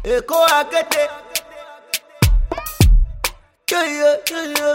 Èkó akéde. Yóyó yóyó.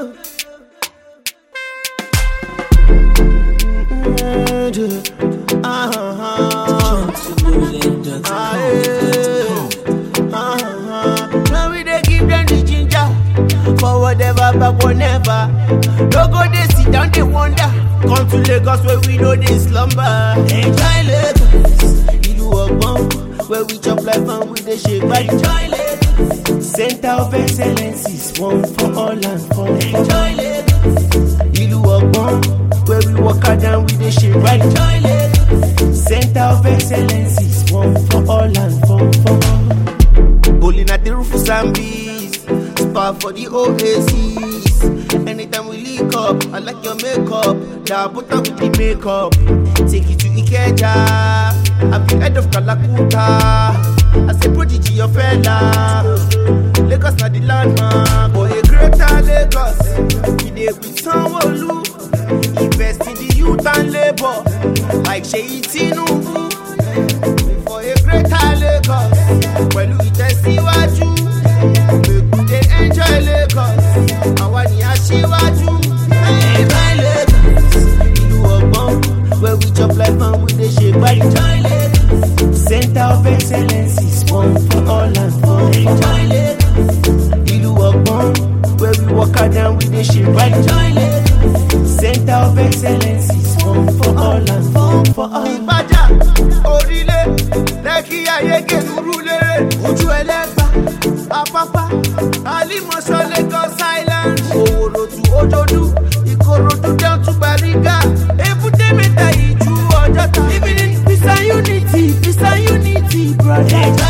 Now we dey give them the ginger for whatever, but whenever. No go dey sit down, dey wonder. Come to Lagos where we know dey slumber. Enjoy Lagos, ìlú ọgbọ́n, where we chop life and we dey shake body. Enjoy Lagos, center of excellence is one for all and for all. Enjoy Lagos, ìlú ọgbọ́n, where we work hard and we dey shake body. Enjoy Lagos, center of excellence is one for all and for all. Bowling at the roof of Zambies, spa for the Oasis. Anytime we link up, I like your makeup. Now put up with the makeup. Take you to Ikeja. I'm the head of Kalakuta. I say prodigy your fella. Lagos na the landmark. For a greater Lagos, we dey with Sanwo-Olu. Invest in the youth and labor, like Seyi Tinubu for a greater Lagos pẹ̀lú ìtẹ̀síwájú gbèkúté enjoy Lagos àwa ni aṣíwájú. enjoy Lagos ìlú ọgbọ́n where we chop life and we dey ṣe gbá enjoy Lagos center of excellence is one for all and for all. enjoy Lagos ìlú ọgbọ́n where we work hard and we dey ṣe gbá enjoy Lagos center of excellence is one for all and for for all. ìbàjá orílẹ̀ lẹ́kí ayége lúrú lérè ojú ẹlẹ́gbà apápá alimọ̀ṣọ́ lagos island òwòròtù òjòdú ìkòròdú down to bariga èbúté mẹ́ta ìjú ọjọ́ta living in peace and unity peace and unity brother.